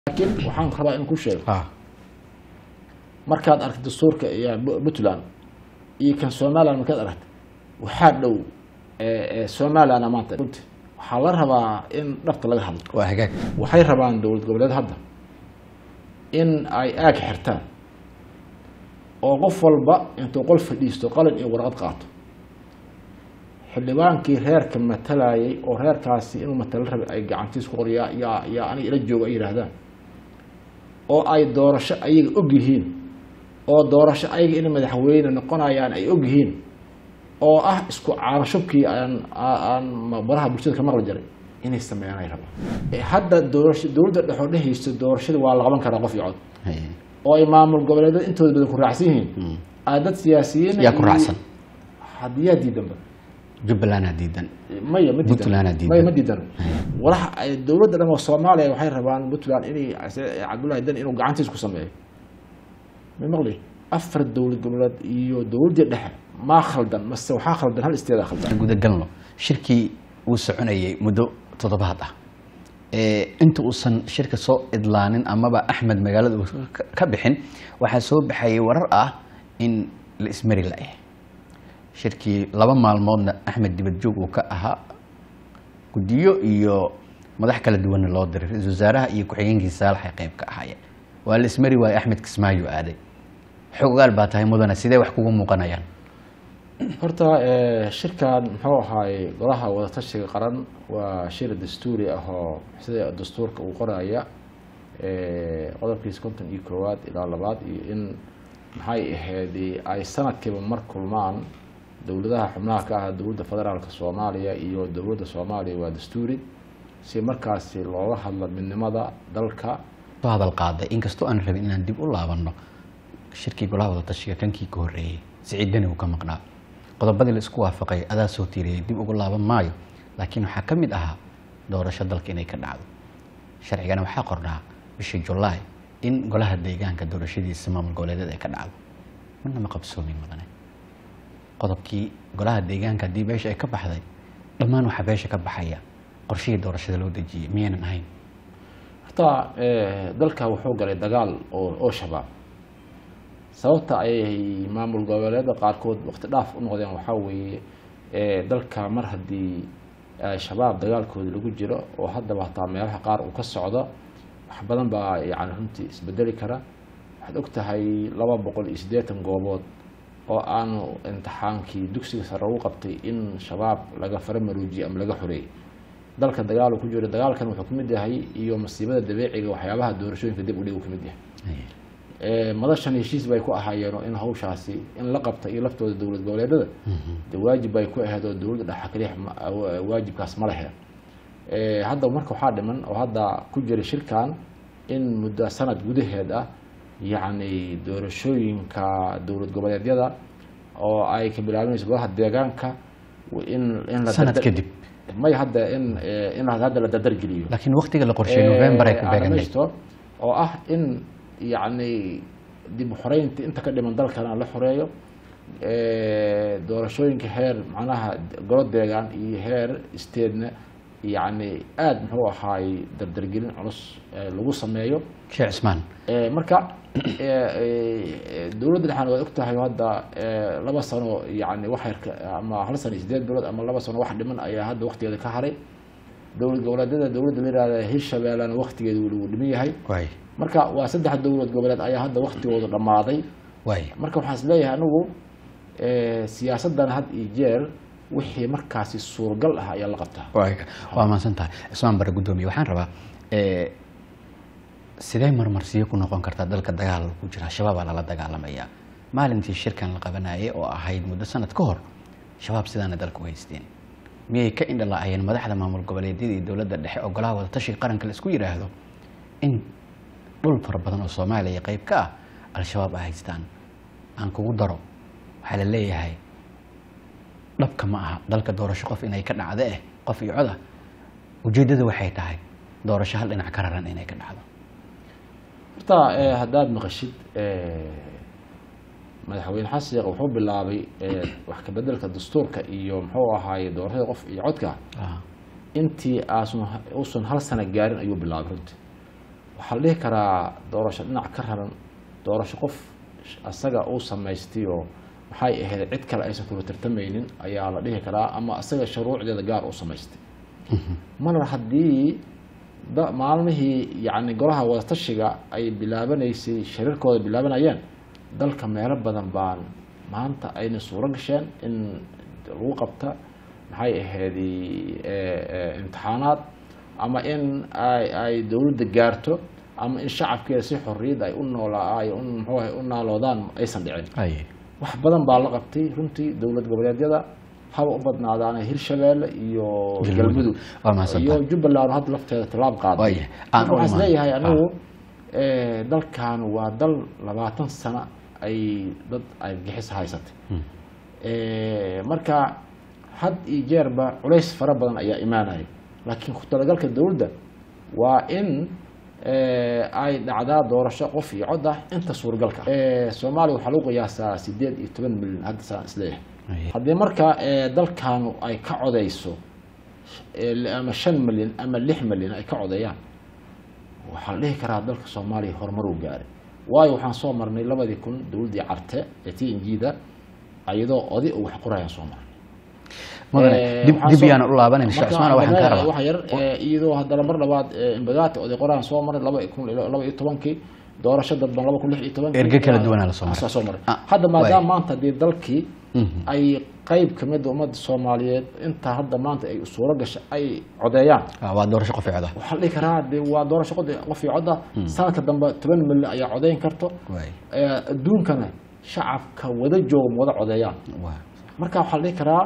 laakiin waxaan rabaa in ku sheego ah markaad aragto dastuurka iyo Bu- puntland iyo kan somaliland markaad aragto waxaa dhow eh, eh, somaliland maanta runti waxaa la rabaa in dhabta laga hadlo waa hagaag waxay rabaan dowlad goboleed hadda in ay aag xirtaan oo qof walba intuu qol fadhiisto qalin iyo warqad qaato xildhibaankii reerka matalayay oo reerkaasi inuu matalo rabay ay gacantiis ku qoryaa yaa yaa aniga ila jooga ay yidhaahdaan oo ay doorasho ayaga og yihiin oo doorasho ayaga inay madaxweyne noqonayaan ay og yihiin oo ah isku caabashubkii aan aan baraha bulshada ka maqli jiray inay sameeyaan ay rabaan Eh, hadda doorasho dowladda dhexoo dhehaysa doorashada waa la qaban karaa qof iyo cod Haye. oo ay maamul goboleedyada intooda badan ku raacsan yihiin aa dad siyaasiyiin yaa ku raacsan haddii yaa diidanba jubbalandaa diidan maya ma Puntland aa diidan diidan. maya ma diidan walax ay dowladda dhan oo soomaaliya waxay rabaan puntland inay cabdullahi dan inuu gacantiis ku sameeyo ma maqli afar dowlad goboleed iyo dowladdii dhexe maa khaldan mase waxaa khaldan hal isteedaa khaldan gudagalno shirkii uu soconayay muddo toddobaad ah ee inta uusan shirka soo idlaanin amaba axmed magaalada uu ka- ka bixin waxaa soo baxayay warar ah in la ismari la-eh shirkii laba maalmoodna axmed dibadjoog uu ka ahaa guddiyo iyo madax kala duwanna loo diray ra-iisul wasaaraha iyo ku-xigeenkii saalax ay qayb ka ahaayeen waa la ismari waaye axmed kismaayo aaday xogaal baa tahay mudane sidee wax kugu muuqanayaan horta eh, shirkan muxuu ahaay golaha wadatashiga qaran waa shir dastuuri ah oo sida dastuurka uu qoraya eh, qodobkiisa konton iyo koowaad ilaa labaad iyo in maxay ahayd ay sanadkiiba mar kulmaan dowladaha xubnaha ka ah dowladda federaalka soomaaliya iyo dowladda soomaaliya waa dastuuri si markaasi looga hadlo midnimada dalka soo hadal qaaday inkastoo aan rabin inaan dib u laabanno shirkii golaha wadatashiga kankii ka horreeyey siciidani uu ka maqnaa qodobadii la isku waafaqay adaa soo tiiriyay dib ugu laaban maayo laakiin waxaa ka mid ahaa doorasho dalka inay ka dhacdo sharcigana waxaa qornaa bishii julaay in golaha deegaanka doorashadiisa maamul goboleedyada ay ka dhacdo midna ma qabsoomin mudane qodobkii golaha deegaanka haddii beesha ay ka baxday dhammaan waxaa beesha ka baxaya qorshihii doorashada loo dejiyey miyaynan ahayn horta eh, dalka wuxuu galay dagaal oo oo shabaab sababta ay maamul goboleeda qaarkood waqti dhaaf u noqdeen waxaa weeye eh, dalka mar haddii eh, shabaab dagaalkooda lagu jiro oo haddaba hataa meelaha qaar uu ka socdo wax badan baa yani runtii isbedeli kara waxaad og tahay laba boqol iyo siddeetan goobood oo aanu imtixaankii dugsiga sare ugu qabtay in shabaab laga faramaruujiye ama laga xoreeyey dalka dagaal uu ku jiro dagaalkan wuxuu ka mid yahay iyo masiibada dabeeciga waxyaabaha doorashooyinka dib u dhig uu ka mid yahay Eh, madashan heshiis bay ku ahaayeen oo in hawshaasi in la qabta iyo laftooda dowlad goboleedada de waajib bay ku ahayd oo dowladda dhexa kaliya ma- wa- waajibkaas ma lehe Eh, hadda marka waxaa dhiman oo hadda ku jira shirkan in muddo sanad gudaheed ah yacni doorashooyinka dowlad goboleedyada oo ay ka bilaabinayso golaha deegaanka in in la sanad dardar- kadib may hadda in eh, in hadda la dardargeliyo laakiin waqtiga la qorsheeyey november ay ku beeganay beeganaysto oo ah in yacni dib u xoreynta inta ka dhiman dalkana la xoreeyo Eh, doorashooyinka heer macnaha golo deegaan iyo heer steedna yacni aada muxuu ahaay dardargelin culus eh, lagu sameeyo sheekh cismaan Eh, marka eh, eh, dowladda dhexan waad og tahay hadda eh, laba sano yani wax yarka ama hal sano iyo sideed bilood ama laba sano wax dhiman ayaa hadda waqtigeeda ka haray dowlad goboleedyada dowladda la yihahda hirshabeellena waqtigeeda weli wuu dhiman yahay waay marka waa saddex dowlad goboleed ayaa hadda waqtigooda dhammaaday waay marka waxaan is leeyahay anigu eh, siyaasaddan had iyo jeer wixii markaasi suuragal ah ayaa la qabtaa waay waa mahadsan tahay cismaan bare guddoomiye waxaan rabaa eh, sidee marmarsiyo ku noqon kartaa dalka dagaal ku jira shabaabaa lala dagaalamayaa maalintii shirkan la qabanayay oo ahayd muddo sanad ka hor shabaab sidaana dalka u haysteen miyay ka indhala'ayeen madaxda maamul goboleedyada iyo dowladda dhexe oo golaha wadatashiga qaranka la isku yidhaahdo in dhul fara badan oo soomaaliya qayb ka ah al-shabaab ay haystaan aan kugu daro waxaa la leeyahay dhabka ma aha dalka doorasho qof inay ka dhacdo eh qof iyo coda ujeeddada waxay tahay doorasho hal dhinac ka raran inay ka dhacdo horta eh, haddaad maqashid eh, madaxweyne xasan sheekh wuxuu bilaabay eh, wax ka bedelka dastuurka iyo muxuu ahaaye doorashada qof iyo codka Ah, intii aasun uusan hal sano gaarin ayuu bilaabay runtii waxaa la dhihi karaa doorasho dhinac ka raran doorasho qof asaga uu samaystay oo maxay ahayd cid kale aysan kula tartamaynin ayaa la dhihi karaa ama asaga shuruucdeeda gaar u samaystay mar haddii da- maalmihii yacni golaha wadatashiga ay bilaabanaysay shariirkooda bilaabanayeen dalka meelo badan baan maanta ayna suuro gasheen in lagu qabta maxay ahayd imtixaanaad ama in ay ay dowladda gaarto ama in shacabkeeda si xorriyad ay u noolaa ay u muxuu ahay u naaloodaan aysan dhicin ay wax badan baa la qabtay runtii dowlad goboleedyada haba u badnaadaana hirshabeelle iyo Galmudug. galmudug Waa mahadsantahay. iyo jubbaland hadda lafteeda tallaab qaaday Waayahay. Aan marka u waxaan imaan. isleeyahay Ah. anigu eh, dalkan waa dal labaatan sano ay dad ay gixis haysatay Eh, marka had iyo jeerba culays fara badan ayaa imaanaya laakiin ku talagalka dowladda waa in eh, ay dhacdaa doorasho qof iyo cod ah inta suuragalka ah. Eh, soomaaliya waxaa lagu qiyaasaa sideed iyo toban milyan hadda saan isleeyahay Ay. haddii marka eh, dalkaanu ay ka codeyso eh, ama shan milyan ama lix milyan ay ka codeeyaan waxaa la dhihi karaa dalka soomaaliya horumar uu gaaray waayo waxaan soo marnay labadii kun dowladdii carte ee t n g-da iyadoo oday oo wax qorayaan soo marnay mudane Eh, dib waxaan dib soo- yaan u laabanay mr marka cusmaan waxaan kaa wax rabaa yar eh, iyadoo haddana mar labaad eh, imbagaati oday qoraan soo maray laba kun iyo laba iyo tobankii doorasho dadban laba kun lix iyo tobankii Erge kala duwanaa la soo maray. Asaa soo maray Ah, hadda maadaama waay. maanta haddii dalkii Mhm. ay qeyb kamid ummadda soomaaliyeed intaa hadda maanta ay suuro gasha ay codeeyaan Ah, waa doorasho qof cod ah waxaa la dhihi karaa de waa doorasho qod- qof iyo cod ah sanadka dambe toban milyan ayaa codeyn karto waay Eh, adduunkana shacabka wada jooga ma wada codeeyaan waa marka waxaa la dhihi karaa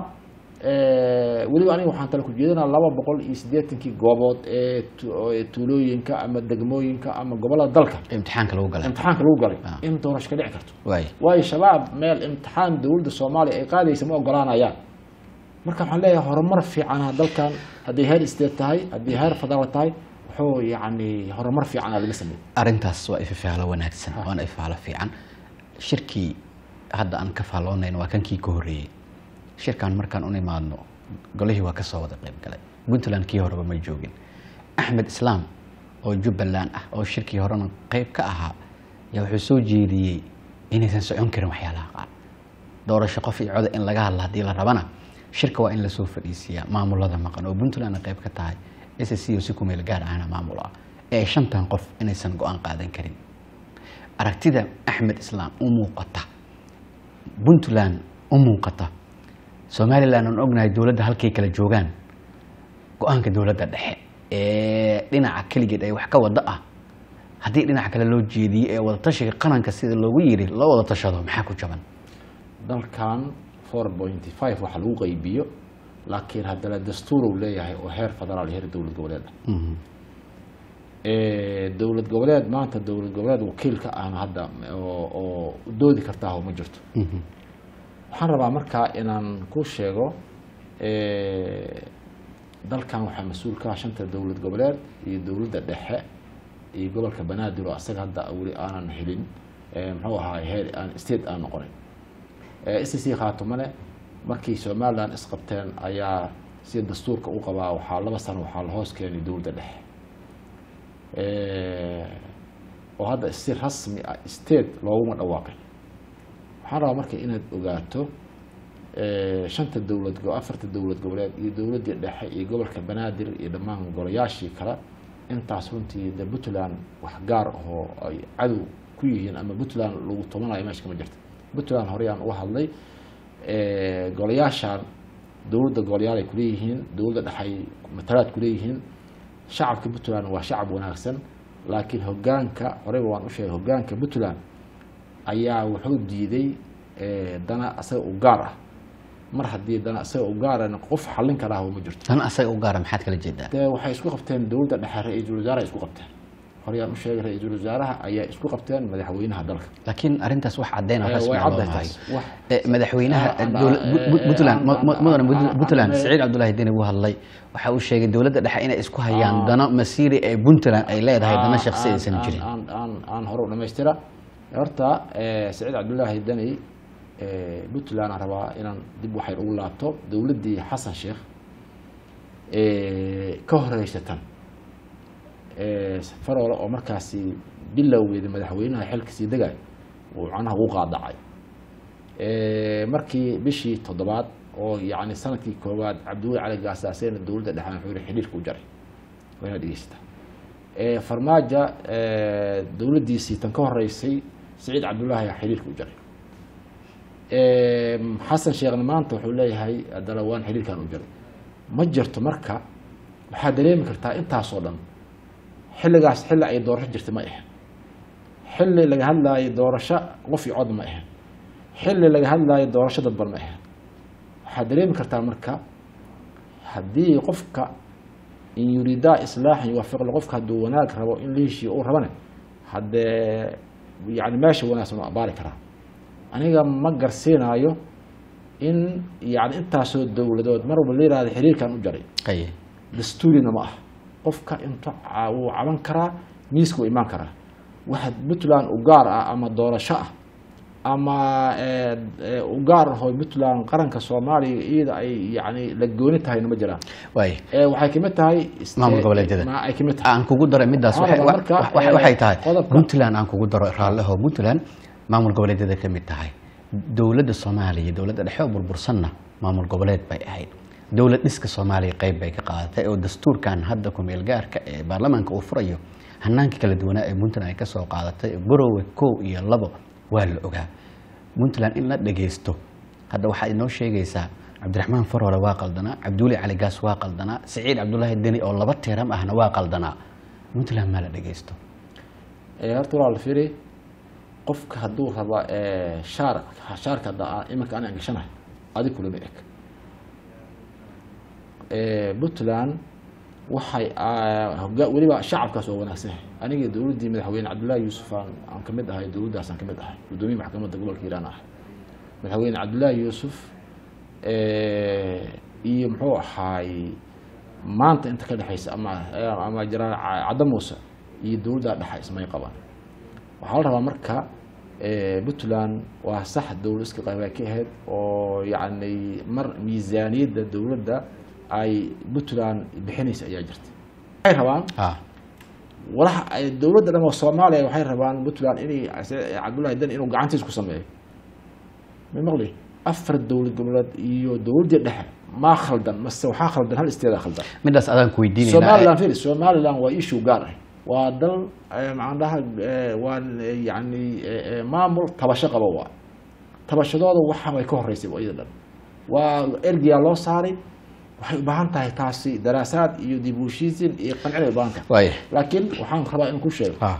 eh, weliba aniga waxaan tala ku jeedinaa laba boqol iyo siddeetankii goobood ee tu- ee tuulooyinka ama degmooyinka ama gobollada dalka imtixaanka lagu galay imtixaanka lagu galay Ah. in doorasho ka dhici karto waay waayo shabaab meel imtixaan dowladda soomaaliya ay qaadaysa ma ogolaanayaan marka waxaan leeyahay horumar fiicana dalkan haddii heer state tahay haddii heer federaal tahay wuxuu yacni horumar fiicana laga sameeyey arrintaas waa ififaalo wanaagsan waana ififaalo fiican shirkii hadda aan ka faalloonayno waa kankii ka horreeyey shirkan markaan u imaadno golihii waa kasoo wada qayb galay puntland kii horeba ma joogin axmed islaam oo jubbaland ah oo shirkii horena qayb ka ahaa yaa wuxuu soo jeediyey inaysan socon karin waxyaalaha qaar doorasho qof iyo coda in laga hadla haddii la rabana shirka waa in lasoo fadhiisiiyaa maamulada maqan oo puntlandna qayb ka tahay s c oo si ku meel gaar ahna maamul ah ee shantan qof inaysan go-aan qaadan karin aragtida axmed islaam u muuqata puntland u muuqata somaliland aan ognahay dowladda halkay kala joogaan go-aanka dowladda dhexe ee dhinaca keligeed ay wax ka wada ah haddii dhinaca kale loo jeediyey ee wadatashiga qaranka sida loogu yiri loo wada tashado maxaa ku jaban dalkan four pointy five waxa lagu qaybiyo laakiin haddana dastuur uu leeyahay oo heer federaal iyo heer dowlad goboleed ah Mhm. Eh, dowlad goboleed maanta dowlad goboleed wakiilka ahna hadda oo oo doodi kartaa ma jirto Mhm. waxaan rabaa markaa inaan ku sheego eh, dalkan waxaa mas-uul ka ah shanta dowlad goboleed iyo dowladda dhexe iyo gobolka banaadir oo asaga hadda weli aanan helin eh, muxuu ahaa heer aan state aan noqonin s c khaatumane markii somaliland isqabteen ayaa sida dastuurka u qabaa waxaa laba sano waxaa la hoos keenay dowladda dhexe Eh, oo hadda si rasmi ah state looguma dhawaaqay waxaan rabaa marka inaad ogaato eh, shanta dowlad go- afarta dowlad goboleed iyo dowladdii dhexe iyo gobolka banaadir iyo dhammaan golayaashii kale intaas runtii de puntland wax gaar ahoo ay cadow ku yihiin ama puntland lagu tobanayo meesha kama jirta puntland horeyaan uga hadlay eh, golayaashaan dowladda golayaal ay kuleeyihiin dowladda dhexay matalaad kuleeyihiin shacabka puntland waa shacab wanaagsan laakiin hogaanka horeyba waan u sheegay hogaanka puntland ayaa wuxuu diiday eh, dana asaga u gaar ah mar haddii dana asaga u gaarana qof xallin karaa ma jirto tan asaga u gaara maxaad kala jeedaa dee waxay isku qabteen dowladda dhexe ra-iisul wasaare ay isku qabteen horeyaan u sheegay ra-iisul wasaaraha ayaa isku qabteen madaxweynaha dalka laakiin arrintaas wax caddeyn oo Eh, rasmi way ah loo caddahay maayo taas. Wax- Eh, madaxweynaha Ah, ah, dowla- ah, Bu- Bu- eh, puntland ah, mu- mu- ah, mudane ah, Punt- ah, puntland ah, saciid cabdulaahi deni wuu hadlay waxa uu sheegay dowladda dhexe inay isku hayaan Ah. dano masiiri ee puntland ay leedahay dana aan- shakhsi aan- aysan aan- jirin aan aan aan hore u dhamaystira horta eh, saciid cabdulaahi deni eh, puntland aan rabaa inaan dib waxay ugu laabto dowladdii xasan sheekh eh, ka horeysa tan eh, faroole oo markaasi bilowgeeda madaxweynaha xilka sii degay uu macnaha ugu qaadacay Eh, markii bishii toddobaad oo yacni sanadkii koowaad cabdiweli cali gaasaaseena dowladda dhexaan wuxuu yihi xidhiirka u jaray waa inaad dhegeysataa Eh, farmaajo eh, dowladdiisii tan ka horeysay siciid cabdullaahi ayaa xidhiirka u jaray Eh, xasan sheekhna maanta wuxuu leeyahay haddana waan xidhiirkan u jaray ma jirto marka waxaad dareemi kartaa intaasoo dhan xilligaas xilli ay doorasho jirtay ma ahan xilli laga hadlaayo doorasho qof iyo cod ma ahan xilli laga hadlaayo doorasho dadban ma ahan waxaad dareemi kartaa marka haddii qofka in yuriidaa islaaxan yuwafiqla qofka hadduu wanaag rabo in la heshiiyo uu rabane haddee yani meesha wanaagsan u abaari karaa aniga ma garsiinaayo in yani intaasoo dowladood mar walba la yihahdo xiriirkan u jaray qaye dastuurina ma ah qofka inta ca- wuu caban karaa miiska wuu imaan karaa waxa puntland u gaar ah ama doorasho ah ama eh, eh, u gaar ahoo puntland qaranka soomaaliya iyada ay yani la gooni tahayna ma jiraan waaye Eh, waxay kamid tahay ist- Maamul goboleedyada. ma ay kamid tahay aan kugu daray midaas Waxaan waxay- rabaa marka, wa- wa- eh, waxay tahay qodobka- puntland aan kugu daro raalliho puntland maamul goboleedyada ka mid tahay dowladda soomaaliya dowladda dhexe oo burbursanna maamul goboleed bay ahayd dowlad dhiska soomaaliya qayb bay ka qaadatay oo dastuurkan hadda ku-meel gaarka ee baarlamaanka uu furayo hanaanka kala duwanaa ee puntland ay ka soo qaadatay borowe kow iyo labo waa la ogaa puntland in la dhagaysto hadda waxaa inoo sheegaysaa cabdiraxmaan faroole waa qaldanaa cabdiweli cali gaas waa qaldanaa siciid cabdulaahi deni oo laba tiiram ahna waa qaldanaa puntland maa la dhagaysto Eh, horta waa la fiiri qofka hadduu raba eh, shaar shaarka hadda aan- iminka aan angashanahay adi kulama eg Eh, puntland waxay ah, hogaa- weliba shacabkaas oo wanaagsan yahay aniga dowladdii madaxweyne cabdullaahi yuusuf aan aan ka mid ahay dowladdaas aan ka mid ahay guddoomiye maxkamadda gobolka hiiraan ahay madaxweyne cabdullaahi yuusuf eh, iyo muxuu ahaay maanta inta ka dhexaysa ama ama jiraan cadda muuse iyo dowladda dhexa ismay qabaan waxaa la rabaa marka eh, puntland waa sax dowlad iska qaybaa ka ahayd oo yacni mar miisaaniyadda dowladda ay puntland bixinaysa ayaa jirta waxay rabaan ah walax ay dowladda dhan oo soomaaliya waxay rabaan puntland inay cabdullaahi dan inuu gacantiis ku sameeyo ma maqli afar dowlad goboleed iyo dowladdii dhexe maa khaldan mase waxaa khaldan hal isteeda khaldan midaas adaan ku weydiinaynaa somaliland firi somaliland waa issue gaar ah waa dal eh, maxaan dhaha eh, waa eh, yacni eh, eh, maamul tabasho qaba waa tabashadooda waxa way ka horeysay iyada dhan waa ergiyaa loo saaray waxay u baahan tahay taasi daraasaad iyo dib u heshiisiin iyo qancin ay u baahan tahay waaya laakiin waxaan rabaa in ku sheego ah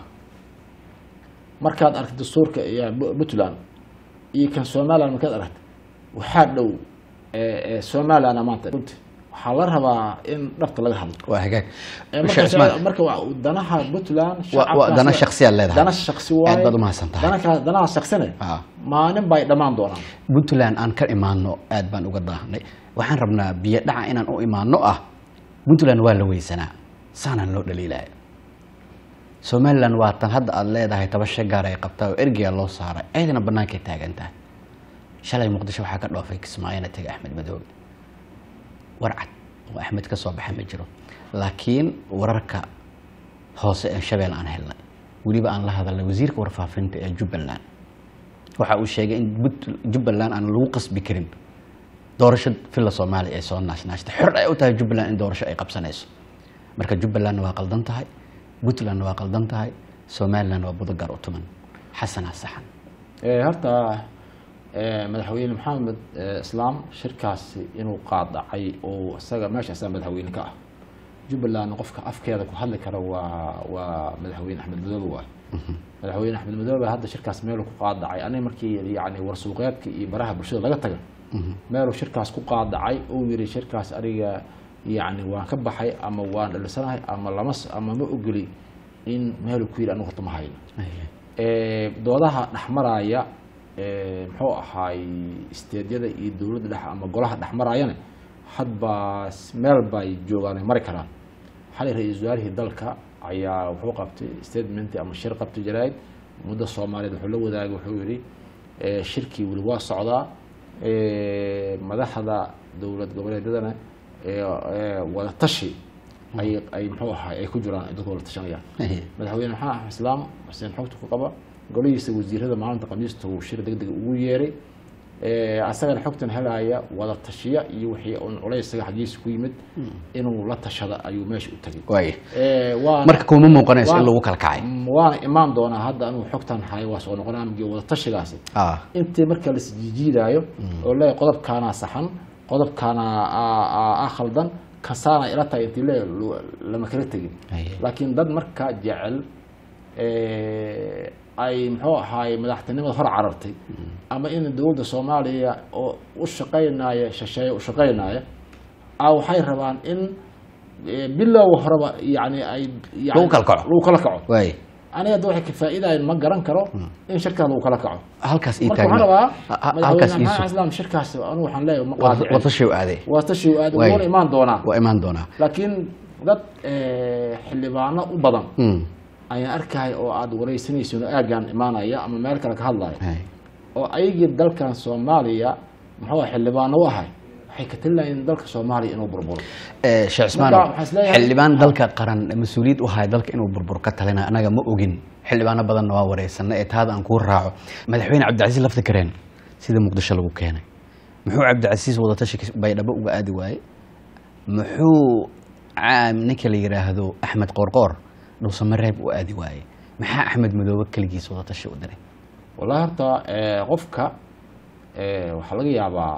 markaad aragto dastuurka iyo Bu- puntland iyo kan somaliland markaad aragto waxaa dhow eh, eh, somaliland maanta runti waxaa la rabaa in dhabta laga hadlo waa hagaag Eh, Sheekh marka Ismaan, marka waa danaha puntland Wa- wa- shacabkaas dana waa- shakhsiyaad leedahay. dana shaksi waaye Aad baad u mahadsan tahay. Danaka- danaha shaksine ah maalin bay dhammaan doonaan puntland aan ka imaano aad baan uga daahnay waxaan rabnaa biyo dhaca inaan u imaano ah puntland waa la weysanaa saanaan loo dhaliilaya somaliland waa tan hadda aada leedahay tabasho gaar ay qabtaa oo ergeya loo saaray ayadana bannaankay taagan tahay shalay muqdisho waxaa ka dhoofay kismaayona tegay axmed madoobe warcad oo axmed ka soo baxay ma jiro laakiin wararka hoose ee shabeel aan helnay weliba aan la hadalnay wasiirka warfaafinta ee jubbaland waxa uu sheegay in Punt- jubbaland aan lagu qasbi karin doorasho filla soomaaliya ay soo naashnaashtay xor ay u tahay jubbaland in doorasho ay qabsanayso marka jubbalandna waa qaldan tahay puntlandna waa qaldan tahay somalilandna waa budogar u tuman xasanaa saxan Eh, horta eh, madaxweyne maxamed eh, islaam shirkaasi inuu qaadacay oo isaga meesha isaga madaxweyne ka ah jubbaland qofka afkeeda ku hadli kara waa waa madaxweyne axmed madoobe waay madaxweyne axmed madoobe hadda shirkaas meeluu ku qaadacay aniga markii yani warsuuqeedka iyo baraha bulshada laga taga meeluu shirkaas ku qaadacay uu yiri shirkaas aniga yani waan ka baxay ama waan dhalisanahay ama lama s- ama ma ogoli in meeluu ku yiri anigu horta ma hayno Eh, doodaha dhexmaraya eh, muxuu ahaay isteedyada iyo dowladda dhexe ama golaha dhexmarayana hadba s- meel bay joogaan ay mari karaan xalay ra-iisul wasaarihii dalka ayaa wuxuu qabtay statement ama shir qabtay jaraa'id muddo soomaaliyeed wuxuu la wadaagay wuxuu yidhi eh, shirkii weli waa socdaa eh, madaxda dowlad goboleedyadana eh, eh, wada tashi ay ay muxuu ahay ay ku jiraan ay dadku wala tashanayaan madaxweyne maxamed axmed islaam xuseen xogta ku qaba golihiisa wasiirada maalinta khamiista uu shir deg deg ugu yeeray Eh, asagana xogtan helaya wada tashiya iyo wixii un culaysaga xaggiisa ku yimid inuu la tashada ayuu meesha u tagay waaya Eh, waana- marka kuma muuqanayso in waan- lagu kala kacay Mm, waana imaan doonaa hadda anuu xogtan hayo waa soo noqonaa amgii wada tashigaasi ah intii marka la isjiijiidaayo oo leeyahay qodobkaanaa saxan qodobkaana aa- aa- aa khaldan kasaana ila tahay intii le lu- lama kala tegin Aye. laakiin dad marka jecel eh, ay muxuu ahaay madaxtinimada hor carartay ama in dowladda soomaaliya oo u shaqaynaya shisheeye u shaqaynaya a waxay rabaan in eh, bilow horeba yani ay yani- Lagu kala kaco. lagu kala kaco waaya aniga hadda waxay ka faa'iidayan ma garan karo in shirkaas lagu kala kaco halkaas ii marka waxaan taagna rabaa Ha- ha- halkaas madaxweyne ii maxamed sug islaam shirkaas anu waxaan leeyahay ma qaadicin wadashay u aaday waa tashi aad Waay. wuuna imaan doonaa waa imaan doonaa laakiin dad eh, xildhibaano u badan Mm. ayaan arkaya oo aad wareysanaysin oo aagaan imaanaya ama meel kale ka hadlaya Hay. oo ayagii dalkan soomaaliya muxuu ah xildhibaano u ahay waxay ka talilayeen dalka soomaaliya inuu burburo Eh, sheekh cismaan Marka waxaan isleeyahay- xildhibaan dalka qaran mas-uuliyad u haya dalka inuu burbur ka talina anaga ma ogin xildhibaano badanna waa wareysana ee taada aan kuu raaco madaxweyne cabdicasiis lafta kareen sida muqdisho lagu keenay muxuu cabdicasiis wadatashi baydhabo uga aadi waaye muxuu caam ninka la yidhaahdo axmed qoorqoor dhuusamareeb u aadi waaye maxaa axmed madoobe keligiis wadatashi u diray wallahi horta eh, qofka eh, waxaa laga yaabaa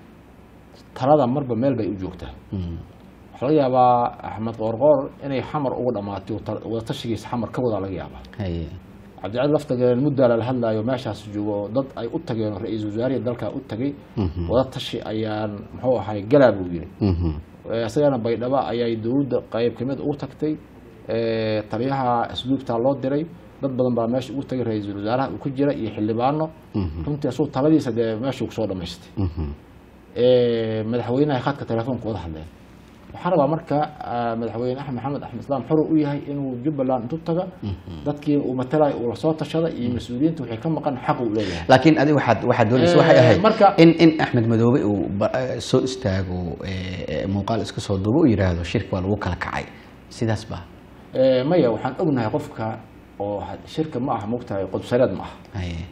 talada marba meel bay u joogtaa Mm. waxaa laga yaabaa axmed qoorqoor inay xamar uga dhamaatay oo tal- wadatashigiisa xamar ka wadaa laga yaabaa Haye. cabdicali laftageleen muddaa lala hadlaayo meeshaas joogo oo dad ay u tageen oo ra-iisul wasaarihii dalka u tagay Mhm. wada tashi ayaan muxuu ahay galaa buu yiri Mhm. Eh, isagana baydhabo ayay dowladda qayb kamid ugu tagtay Eh, taliyaha asluubtaa loo diray dad badan baa meesha ugu tagay ra-iisul wasaaraha uu ku jira iyo xildhibaano Mhm. runtii asuu taladiisa dee meeshuu kusoo dhamaystay Mhm. Eh, madaxweynaha khadka telefoonka wada hadleen waxaan rabaa marka ah, madaxweyne axmed maxamed axmed islaam xuru u yahay inuu jubbaland intu taga dadkii uu matalay uu lasoo tashada iyo mas-uuliyiinta waxay ka maqan xaq uu leeyahay laakiin adiga waxaad waxaad doonaysa waxay Eh, ahayd marka- in in axmed madoobe uu ba- eh, soo istaago eh, eh, muuqaal iska soo duubo u yidhaahdo shirka waa lagu kala kacay sidaas ba Eh, maya waxaan ognahay qofka oo had- shirka ma aha mogtahay qodsareed ma aha Haye.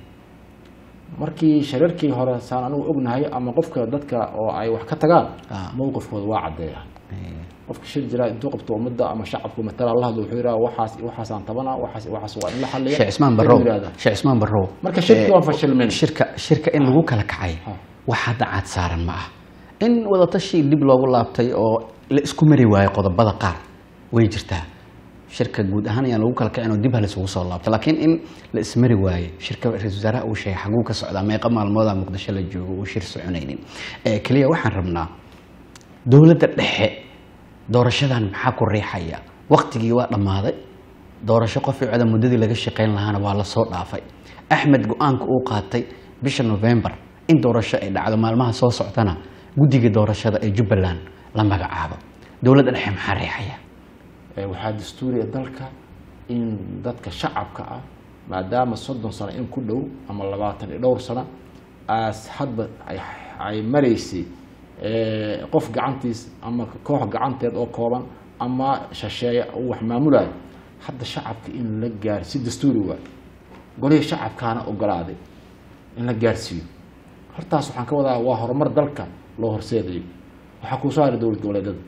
markii shirarkii hore saan anigu ognahay ama qofka dadka oo ay wax ka tagaan Ah. mowqifkooda waa caddeeya Haye. qofka shir jira intuu qabto ummadda ama shacabku matala la hadlo wuxuu yidhaha waxaas waxaasaan tabana waxaas waxaas waa in la xalliya sheekh cismaan Wuxuu barrow yidhahdaa. sheekh cismaan barrow Marka shirki eh, waan fashilmin. shirka shirka in lagu kala kacay Ah. wax hadda caad saaran ma ah in wadatashi dib loogu laabtay oo la isku mari waayo qodobada qaar way jirtaa shirka guud ahaan ayaan lagu kala kacin oo dib ha laisugu soo laabto laakiin in la ismari waaye shirka ra-iisul wasaaraha uu sheegay xaguu ka socdaa meeqa maalmooda muqdisho la joogo uu shir soconaynin Eh, keliya waxaan rabnaa dowladda dhexe doorashadan maxaa ku riixaya waktigii waa dhammaaday doorasho qof cida muddadii laga shaqayn lahaana waa la soo dhaafay axmed go-aanka uu qaatay bisha november in doorasho ay dhacdo maalmaha soo soctana guddiga doorashada ee jubbaland la magacaabo dowladda dhexe maxaa riixaya Eh, waxaa dastuuriya dalka in dadka shacabka ah maadaama soddon sano in ku dhow ama labaatan iyo dhowr sano aas hadba ay- ay maraysay eh, qof gacantiis ama koox gacanteed oo kooban ama shasheeye uu wax maamulayo hadda shacabka in la gaar si dastuuri waay golihii shacabkaana ogolaaday in la gaarsiiyo hortaas waxaan ka wadaa waa horumar dalka loo horseedayo waxaa kuusoo haray dowlad goboleedyada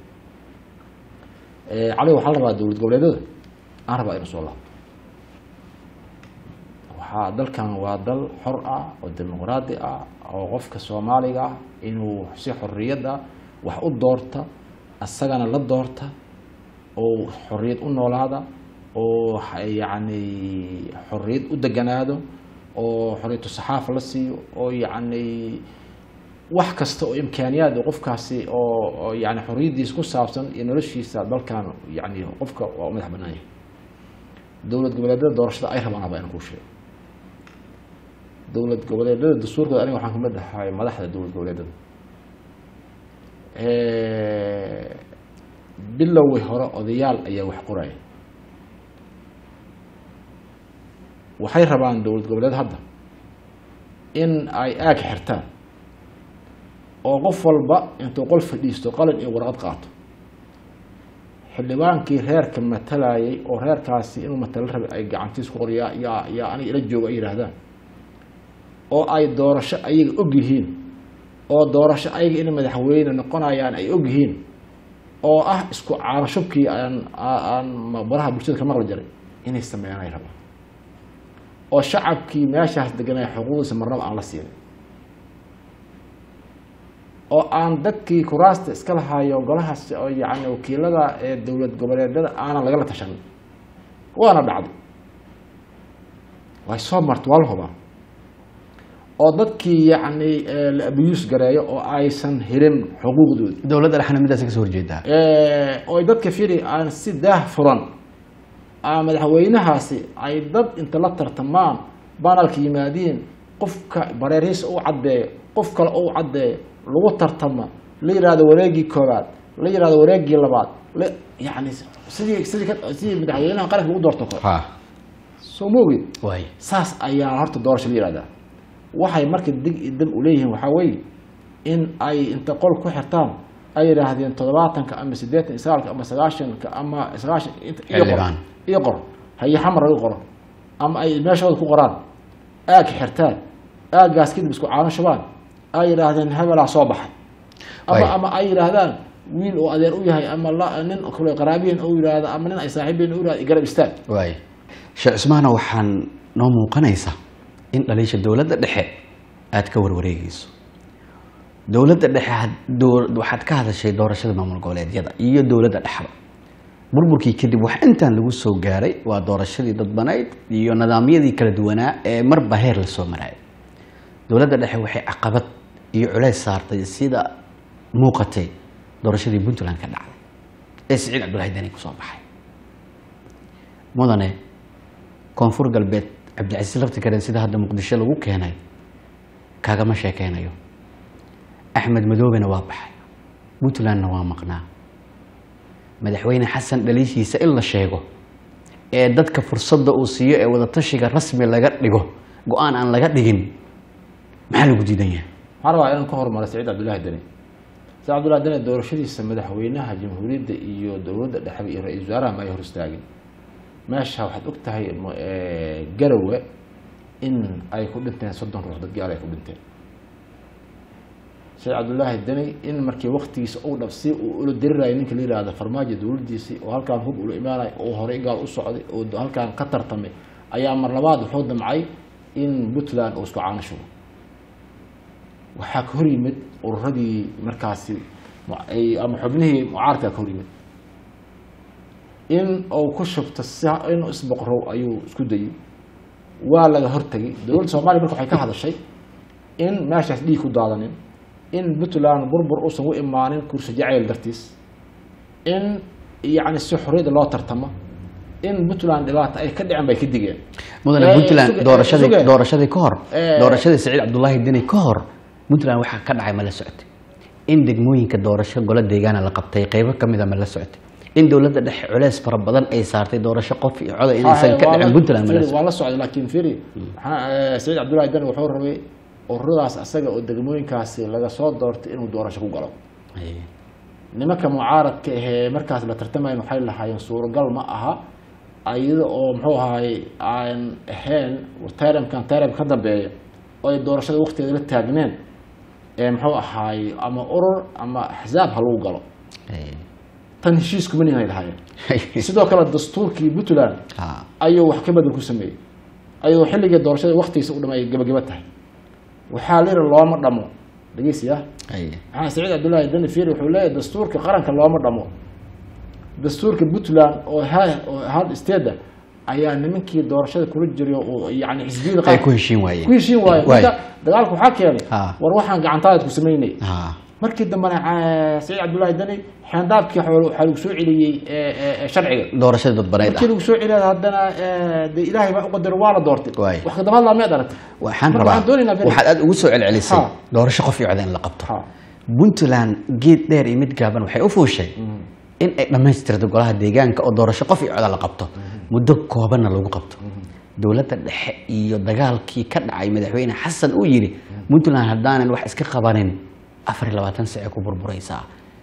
Eh, cali waxaa la rabaa dowlad goboleedyada aan rabaa inuu soo laabto waxaa dalkan waa dal xor ah oo dimuqraadi ah oo qofka soomaaliga ah inuu si xorriyad ah wax u doorta asagana la doorta oo xorriyad u noolaada oo ha- yacni xorriyad u deganaado oo xorriyatu saxaafa la siiyo oo yacni wax kasta oo imkaaniyaad oo qofkaasi oo oo yani xorriyaddiisa ku saabsan iyo noloshiisa dalkan yani qofka waa u madax bannaan yahay dowlad goboleedyada doorashada ay rabaan haba inaan kuu sheego dowlad goboleedyada dastuurkooda aniga waxaan kamid ahay madaxda dowlad goboleedyada bilowgii hore odayaal ayaa wax qoraya waxay rabaan dowlad goboleed hadda in ay aag xirtaan oo qof walba intuu qol fadhiisto qalin iyo warqad qaato xildhibaankii reerka matalayay oo reerkaasi inuu matalo rabay ay gacantiis ku qoryaa yaa yaa aniga ila jooga ay yidhaahdaan oo ay doorasho ayaga og yihiin oo doorasho ayaga inay madaxweyne noqonayaan ay og yihiin oo ah isku caanashubkii aan aan baraha bulshada ka maqli jiray inay sameeyaan ay rabaan oo shacabkii meeshaas deganaya xuquuqdiisa marnaba aan la siinin oo aan dadkii kuraasta iska lahaayo golahaas oo yani wakiilada ee dowlad goboleedyada aanan lagala tashanin waana dhacday way soo marta waa la hubaa oo dadkii yacni la abiyuus gareeyo oo aysan helin xuquuqdoodi dowladda dhexna midaas ka soo horjeedaa oy dadka firi aan si daah furan aa madaxweynahaasi ay dad inta la tartamaan banalka yimaadiin qofka bareerihiisa u caddeeyo qof kale u caddeeyo lagu tartama la yihahdo wareegii koobaad la yihahdo wareegii labaad la yani sidii sidii ka sidii madaxweynaha qaranka lagu doorto kale ha soo moogid waay saas ayaa horta doorasho la yihahdaa waxay marka dig iyo dab u leeyihiin waxaa weeye in ay inta qol ku xirtaan ay yidhaahdeen toddobaatanka ama siddeetan iyo sagaalka ama sagaashanka ama sagaashan inta iyo qor Xildhibaan. iyo qor haye xamar laga qoro ama ay meeshooda ku qoraan aag xirtaan aaggaas kadib isku caano shubaan ay yidhaahdeen hebelaa soo baxay ama Waay. ama ay yidhaahdaan wiil oo adeer u yahay ama la- nin kale qaraabiyin u yidhaahdo ama nin ay saaxiibiin u yidhahdo garab istaag waay sheekh cusmaana waxaan noo muuqanaysa in dhaliisha dowladda dhexe aad ka warwareegayso dowladda dhexe had- dow- waxaad ka hadashay doorashada maamul goboleedyada iyo dowladda dhexba burburkii kadib wax intaan lagu soo gaaray waa doorashadii dadbanayd iyo nidaamyadii kala duwanaa ee marba heer lasoo maraayay dowladda dhexe waxay caqabad iyo culays saartay sida muuqatay doorashadii puntland ka dhacday ee siciid cabdulahi deni kusoo baxay mudane koonfur galbeed cabdicasiis laftikaren sida hadda muqdisho lagu keenay kaagama sheekeynayo axmed madoobena waa baxay puntlandna waa maqnaa madaxweyne xasan dhaliishiisa in la sheego ee dadka fursadda uu siiyo ee wadatashiga rasmi laga dhigo go-aan aan laga dhigin maxaa lagu diidan yahay waxaan rabaa inaan ka hormaro saciid cabdullaahi deni saciid cabdullahi deni doorashadiisa madaxweynaha jamhuuriyadda iyo dowladda dhexe iyo ra-iisul wasaaraha ma ay hor istaagin meesha waxaad og tahay mo- eh, garowe in ay ku dhinteen soddon ruux dad gaal ay ku dhinteen saciid cabdullaahi deni in markii waktigiisa uu dhab si uu ula dirirayay ninka la yihahdo farmaajo dowladdiisii oo halkaan hub ula imaanay oo horey gaal u socday oo halkaan ka tartamay ayaa mar labaad wuxuu damcay in puntland uu isku caano shubo waxaa ka hor yimid ururadii markaasi mu- ay- ama xubnihii mucaaradka ka hor yimid in uu ku shubto si inuu isboqrow ayuu isku dayay waa laga hortegay dowladda soomaaliya marka waxay ka hadashay in meeshaas dhiig ku daadanin in puntland burbur uusan u imaanin kursi jacayl dartiis in yacni si xorriyadda loo tartamo in puntland dhibaata ay ka dhicin bay ka digeen mudane Eh, puntland suge- doorashadii suge. doorashadii ka hor Eh. doorashadii saciid cabdulaahi deni ka hor puntland waxaa ka dhacay ma la socotay in degmooyinka doorasho golo deegaana la qabtay qeybo ka mida ma la socotay in dowladda dhexe culeys fara badan ay saartay doorasho qof iyo coda inaysan ka Waa la- dhicin puntland ma la Firi, socotay waa la socday laakiin firi waxaa- eh, saciid cabdullaahi dani wuxuu rabay ururadaas asaga oo degmooyinkaasi laga soo doortay inuu doorasho ku galo Ay, nimanka mucaaradka ahee markaas la tartamayn waxay lahaayeen suuragal ma aha iyada oo muxuu ahaay aan ahayn taramkan taram ka dambeeya oo ay doorashada waktigeeda la taagneen ee muxuu ahaay ama urur ama axsaab ha lagu galo ay. tan heshiiskuma nin ay lahaayeen sidoo kale dastuurkii puntland Ha, ayuu wax ka bedel ku sameeyey ayadoo xilligii doorashada waktigiisa u dhamay ay gebageba tahay waxaa la yidhi looma dhamo dhegeysiya ay. maxaa saciid cabdullaahi dani fiiri wuxuu leeyahay dastuurka qaranka looma dhamo dastuurka puntland oo ha- oo hal steeda ayaa nimankii doorashada kula jiray oo yani xisbiyada ay qaranka ku heshiin waayeen ku heshiin waayo Waay. marka dagaalka waxaa keenay Ha. war waxaan gacantaada ku samaynay Ha, markii dambena ah, saciid cabdullaahi dani xeendaabkii waxaa waxaa lagu soo celiyey eh, eh, eh, sharciga doorashadii dadbaneyd markii ah lagu soo celiyay haddana eh, dee ilaahay baa u qadaro waa la doortay Waay. wax ka dabadlaa miyaad aragtay waxaan Marka rabaa waxaan doonaynaa beri- waxaad aad ugu soo celcelisay Ha. doorasho qof iyo coda in la qabto Ha. puntland geed dheer iyo mid gaaban waxay u fuushay in ay dhammaystirto golaha deegaanka oo doorasho qof iyo coda la qabto muddo koobanna lagu qabto dowladda dhexe iyo dagaalkii ka dhacay madaxweyne xasan uu yidhi puntland haddaanan wax iska qabanin afar iyo labaatan sace ku burburaysaa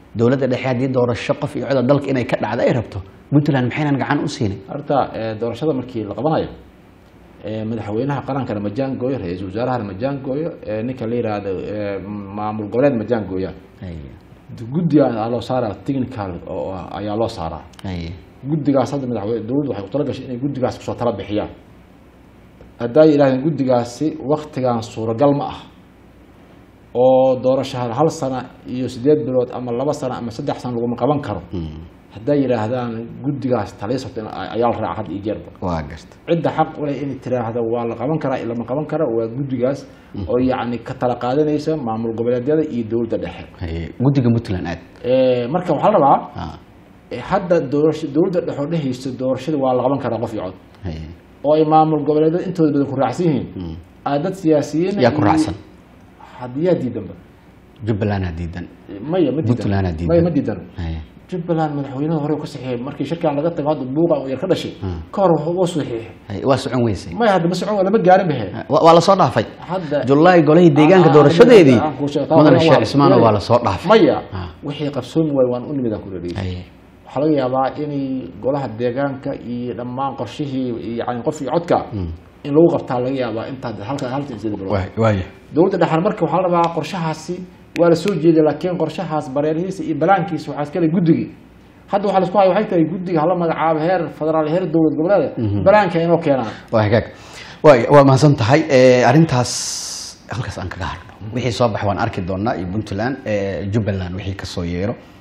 dowladda dhexe haddii doorasho qof iyo coda dalka inay ka dhacdo ay rabto puntland maxaynan gacan u siinin horta eh, doorashada markii la qabanayo eh, madaxweynaha qarankana ma jaangooyo ra-iisul wasaarahana ma jaangooyo eh, ninka la yihahdo eh, maamul goboleed ma jaangooyaan Haye, guddiga ayaa loo saaraa technical oo ah ayaa loo saaraa haye, guddigaas hadda madaxweyne dowladdu waxay ku tala gashay inay guddigaas kusoo tala bixiyaan haddaa yidhahdeen guddigaasi waktigan suuragal ma ah oo doorasho hal sano iyo sideed bilood ama laba sano ama saddex sano laguma qaban karo Mm, hadday yidhaahdaan guddigaas taliisabta ayaa la raaca had iyo jeerba waa garta cidda xaq u leh inay tiraahdo waa la qaban karaa lama qaban karo waa guddigaas oo yacni ka tala qaadanaysa maamul goboleedyada iyo dowladda dhexe Haye, guddiga puntland aad Eh, marka waxaa la rabaa Ah, eh, hadda doorasho dowladda dhexe oo dhehaysa doorashada waa la qaban karaa qof iyo cod haye, oo ay maamul goboleedyada intooda badan ku raacsan yihiin mm. aa dad siyaasiyiin yaa ku raacsan hadiyaa diidanba jubbalandaa diidan maya ma Puntland aa diidan diidan. maya ma diidan Haye, jubbaland madaxweynaha hore ka saxiixay markii shirkan laga tago hadda buuqa yar ka dhashay Mm. ka hor wuxuu u saxiixay haye, waa socon weysay maya hadda ma socon waa lama gaarin bahe waa waa lasoo dhaafay hadda julaay golihii deegaanka Ah, doorashadeedii aan kuu sheegay, mudane taa sheekh waa- cismaana waa lasoo dhaafay maya Ah. wixii qabsoomi waayo waan u nimid aan ku reeriyay Haye, waxaa laga yaabaa inay golaha deegaanka iyo dhammaan qorshihii yani qof iyo codka in lagu qabtaa laga yaabaa intaa halka halta insida bilood waay- waaya dowladda dhexan marka waxaa la rabaa qorshahaasi waa la soo jeeday laakiin qorshahaas bareerihiisa iyo balaankiisa waxaa iskale guddigii hadda waxaa laisku haya waxay tahay guddiga hala magacaabo heer federaal heer dowlad goboleed balaanka inoo keenaan waa hagaag waay waa mahadsan tahay Eh, arrintaas halkaas aan kaga harno wixii soo bax waan arki doonaa iyo puntland eh, jubbaland wixii kasoo yeero